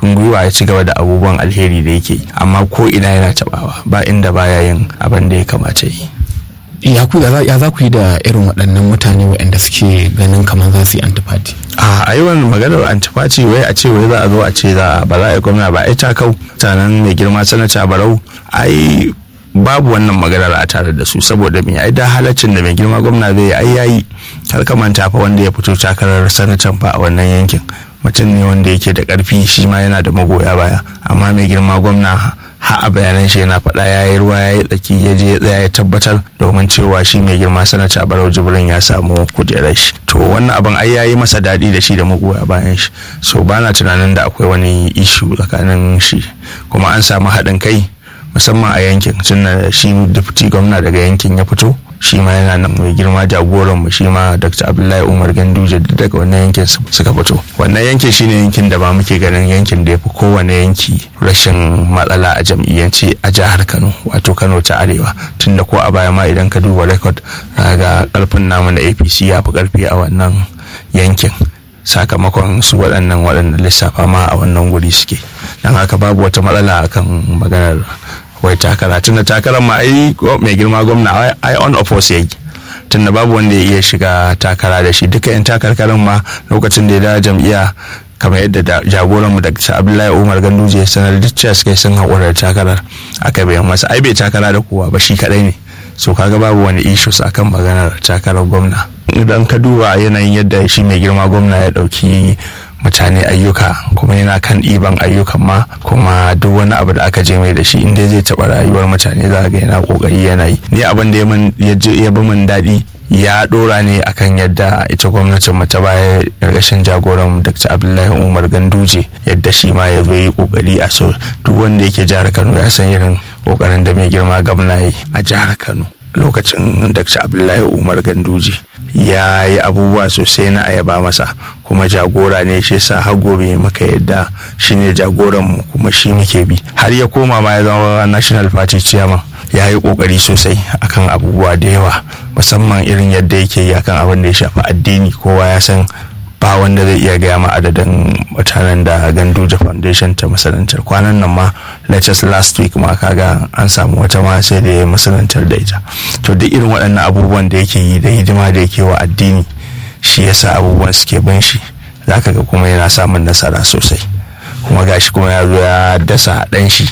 karfin gwiwa ya ci gaba da abubuwan alheri da yake amma ko ina yana tabawa ba inda baya yin abin da ya kamata yi ya ku ya za ku yi da irin waɗannan mutane waɗanda suke ganin kamar za su yi antifati a a yi wannan maganar antifati wai a ce wai za a zo a ce za ba za a yi gwamna ba ai ta kau tanan mai girma sanata barau ai babu wannan maganar a tare da su saboda me ai da halaccin da mai girma gwamna zai yi ai yayi har ka manta fa wanda ya fito takarar sanatan fa a wannan yankin mutum ne wanda yake da karfi shi ma yana da magoya baya amma mai girma gwamna ha a bayanan shi yana faɗa ya yi ruwa ya yi tsaki ya je ya tsaya ya tabbatar domin cewa shi mai girma sanata barau jibrin ya samu kujerar shi to wannan abin ai ya yi masa daɗi da shi da magoya bayan shi so ba na tunanin da akwai wani ishu tsakanin shi kuma an samu haɗin kai musamman a yankin tunda shi deputy gwamna daga yankin ya fito shi ma yana nan mai girma jagoran mu shi ma dr abdullahi umar ganduje daga wannan yankin suka fito wannan yankin shine yankin da ba muke ganin yankin da ya fi kowane yanki rashin matsala a jam'iyyance a jihar kano wato kano ta arewa tunda ko a baya ma idan ka duba rekod ga karfin namu na apc ya fi karfi a wannan yankin sakamakon su waɗannan waɗannan lissafa ma a wannan guri suke don haka babu wata matsala akan maganar wai takara tunda takarar ma ai mai girma gwamna ai on oppose yayi tunda babu wanda ya iya shiga takara da shi duka yan takarkarin ma lokacin da ya da jam'iyya kamar yadda jagoranmu da abdullahi umar ganduje ya sanar duk cewa suka sun haƙura da takarar aka bayan masa ai bai takara da kowa ba shi kadai ne so kaga babu wani issues akan maganar takarar gwamna idan ka duba yanayin yadda shi mai girma gwamna ya ɗauki mutane ayyuka kuma yana kan ɗiban ayyukan ma kuma duk wani abu da aka je mai da shi inda zai taɓa rayuwar mutane za ga yana ƙoƙari yana yi ni abin da ya bi min daɗi ya ɗora ne akan yadda ita gwamnatin mu ta baya ƙarƙashin jagoran dr abdullahi umar ganduje yadda shi ma ya zo yi ƙoƙari a so duk wanda yake jihar kano ya san irin ƙoƙarin da mai girma gwamna yi a jihar kano lokacin dr abdullahi umar ganduje ya yi abubuwa sosai na ayaba masa kuma jagora ne shi sa har gobe maka yadda shi ne jagoran mu kuma shi muke bi har ya koma ma ya zama national party chairman ya yi kokari sosai akan abubuwa da yawa musamman irin yadda yake yi akan abin da ya shafi addini kowa ya san ba wanda zai iya gaya ma adadin mutanen da ganduja foundation ta masanantar kwanan nan ma latest last week ma kaga an samu wata ma sai da ya masanantar da ita to duk irin waɗannan abubuwan da yake yi da hidima da yake wa addini shi yasa abubuwan suke bin shi zaka ga kuma yana samun nasara sosai kuma gashi kuma ya zo ya dasa ɗan shi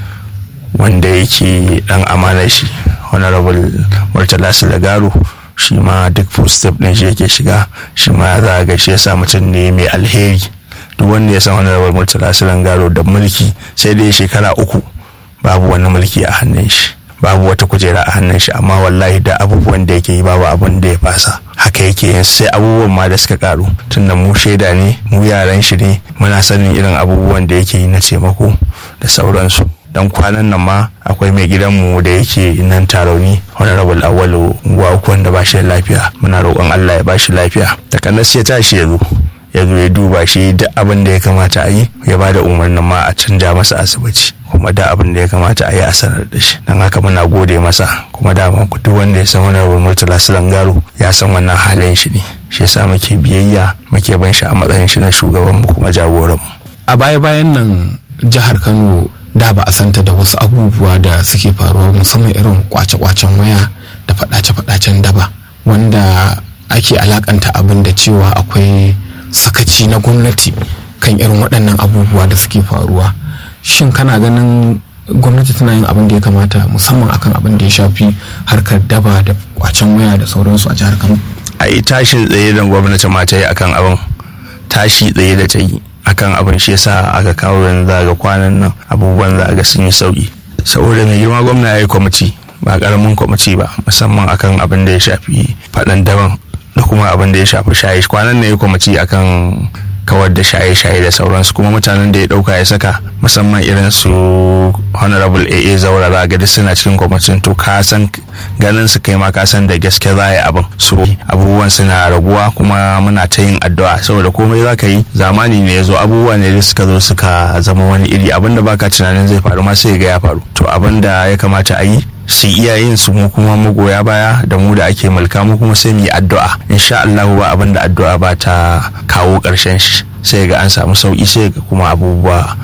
wanda yake ɗan amanar shi honorable murtala silagaro shi ma duk footstep din shi yake shiga shi ma za a ga shi yasa mutum ne mai alheri duk wanda ya san honorable murtala silagaro da mulki sai dai shekara uku babu wani mulki a hannun shi babu wata kujera a hannun shi amma wallahi da abubuwan da yake yi babu abun da ya fasa haka yake yin sai abubuwan ma da suka karu tunda mu shaida ne mu yaran shi ne muna sanin irin abubuwan da yake yi na taimako da sauransu dan kwanan nan ma akwai mai gidanmu da yake nan tarauni honorable awalu unguwa uku wanda ba shi da lafiya muna roƙon allah ya ba shi lafiya takanas ya tashi ya zo ya zo ya duba shi duk abin da ya kamata a yi ya ba da umarnin ma a canja masa asibiti kuma da abin da ya kamata a yi a sanar da shi don haka muna gode masa kuma da duk wanda ya san honorable murtala silangaro ya san wannan halin shi ne shi yasa muke biyayya muke ban shi a matsayin shi na shugabanmu kuma jagoranmu a baya-bayan nan jihar kano da ba a santa da wasu abubuwa da suke faruwa musamman irin kwace-kwacen waya da faɗace-faɗacen daba wanda ake alakanta abin da cewa akwai sakaci na gwamnati kan irin waɗannan abubuwa da suke faruwa shin kana ganin gwamnati tana yin abin da ya kamata musamman akan abin da ya shafi harkar daba da kwacen waya da sauransu a jihar kano a yi tashin tsaye da gwamnati ma ta yi akan abin tashi tsaye da ta yi akan abin shi yasa aka kawo yanzu za ga kwanan nan abubuwan za ga sun yi sauki saboda mai girma gwamna ya yi kwamiti ba karamin kwamiti ba musamman akan abin da ya shafi faɗan daban da kuma abin da ya shafi shaye kwanan nan ya yi kwamiti akan kawar da shaye-shaye da sauransu kuma mutanen da ya dauka ya saka musamman irin su honorable aa zaura za ga suna cikin kwamitin to ka san ganin su kai ma ka san da gaske za yi abin so abubuwan suna raguwa kuma muna ta yin addu'a saboda komai za ka yi zamani ne ya zo abubuwa ne da suka zo suka zama wani iri abinda baka tunanin zai faru ma sai ga ya faru to abinda ya kamata a yi su iyayen su mu kuma magoya baya da mu da ake mulka mu kuma sai mu yi addu'a insha Allah ba abin da addu'a ba ta kawo ƙarshen shi sai ga an samu sauki sai ga kuma abubuwa